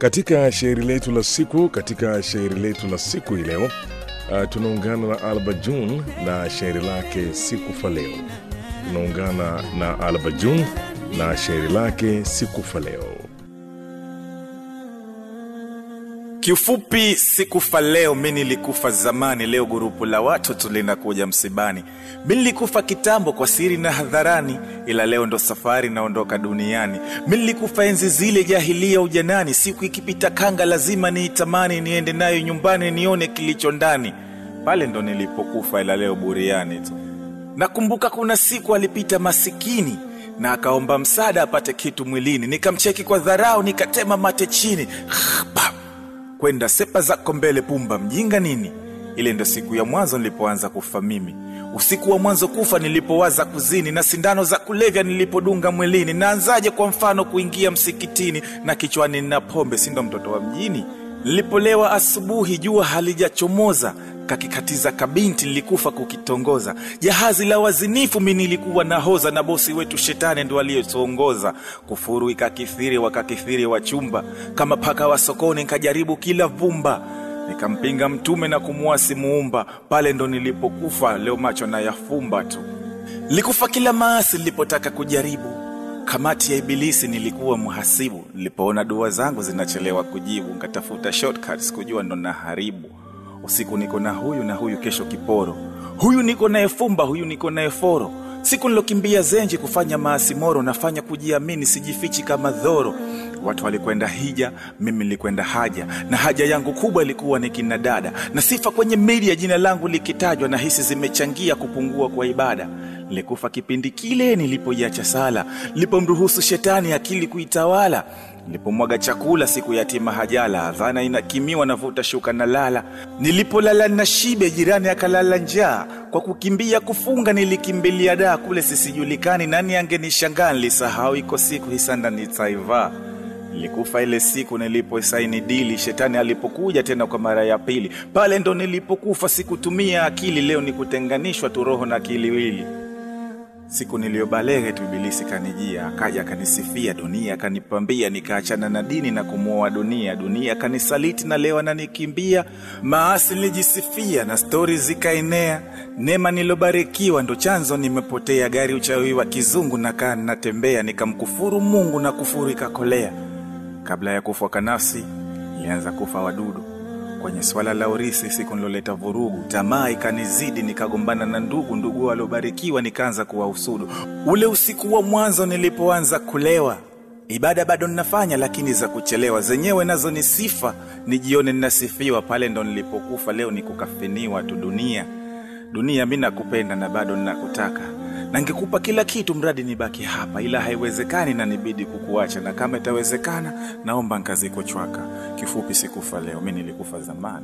Katika shairi letu la siku, katika shairi letu la siku hii leo uh, tunaungana na Alba June na shairi lake sikufa leo. Tunaungana na Alba June na shairi lake sikufa leo. Kiufupi, sikufa leo, mi nilikufa zamani. Leo gurupu la watoto linakuja msibani. Mi nilikufa kitambo kwa siri na hadharani, ila leo ndo safari naondoka duniani. Mi nilikufa enzi zile jahilia ujanani, siku ikipita kanga lazima niitamani, niende nayo nyumbani nione kilicho ndani. Pale ndo nilipokufa, ila leo buriani tu. Nakumbuka kuna siku alipita masikini na akaomba msaada apate kitu mwilini, nikamcheki kwa dharau, nikatema mate chini Pap! kwenda sepa zako mbele, pumba mjinga nini. Ile ndo siku ya mwanzo nilipoanza kufa mimi, usiku wa mwanzo kufa nilipowaza kuzini, na sindano za kulevya nilipodunga mwilini. Naanzaje kwa mfano kuingia msikitini na kichwani nina pombe, sindo mtoto wa mjini. Nilipolewa asubuhi, jua halijachomoza kakikatiza kabinti nilikufa kukitongoza. Jahazi la wazinifu mi nilikuwa nahoza, na bosi wetu shetani ndo aliyetuongoza. Kufuru ikakithiri, wakakithiri wachumba, kama paka wa sokoni nkajaribu kila vumba, nikampinga mtume na kumuasi muumba. Pale ndo nilipokufa, leo macho na yafumba tu. Likufa kila maasi nilipotaka kujaribu kamati ya ibilisi nilikuwa mhasibu. Nilipoona dua zangu zinachelewa kujibu, nkatafuta shortcuts kujua ndo naharibu usiku niko na huyu na huyu, kesho kiporo, huyu niko naye fumba, huyu niko naye foro. Siku nilokimbia zenji kufanya maasi moro, nafanya kujiamini, sijifichi kama dhoro. Watu walikwenda hija, mimi nilikwenda haja, na haja yangu kubwa ilikuwa ni kina dada, na sifa kwenye media jina langu likitajwa, na hisi zimechangia kupungua kwa ibada. Nilikufa kipindi kile nilipoiacha sala, nilipomruhusu shetani akili kuitawala nilipomwaga chakula siku yatima hajala, dhana inakimiwa, navuta shuka na lala. Nilipolala na shibe, jirani akalala njaa. Kwa kukimbia kufunga, nilikimbilia daa kule sisijulikani, nani angenishangaa. Nilisahau iko siku hisanda nitaivaa. Nilikufa ile siku niliposaini dili, shetani alipokuja tena kwa mara ya pili. Pale ndo nilipokufa, sikutumia akili. Leo ni kutenganishwa tu roho na kiliwili. Siku niliyobalege tu ibilisi kanijia, akaja akanisifia, dunia akanipambia, nikaachana na dini na kumuoa dunia. Dunia akanisaliti na leo ananikimbia, maasi nilijisifia na stori zikaenea. Neema nilobarikiwa ndo chanzo nimepotea, gari uchawi wa kizungu nakaa natembea, nikamkufuru Mungu na kufuru ikakolea. Kabla ya kufa kwa nafsi, ilianza kufa wadudu kwenye swala la urisi, siku niloleta vurugu, tamaa ikanizidi, nikagombana na ndugu ndugu waliobarikiwa, nikaanza kuwahusudu. Ule usiku wa mwanzo nilipoanza kulewa, ibada bado ninafanya, lakini za kuchelewa, zenyewe nazo ni sifa, nijione ninasifiwa. Pale ndo nilipokufa, leo ni kukafiniwa tu. Dunia dunia, mi nakupenda na bado ninakutaka na ngekupa kila kitu mradi nibaki hapa, ila haiwezekani na nibidi kukuacha, na kama itawezekana, naomba nkaziko chwaka. Kifupi, sikufa leo, mi nilikufa zamani.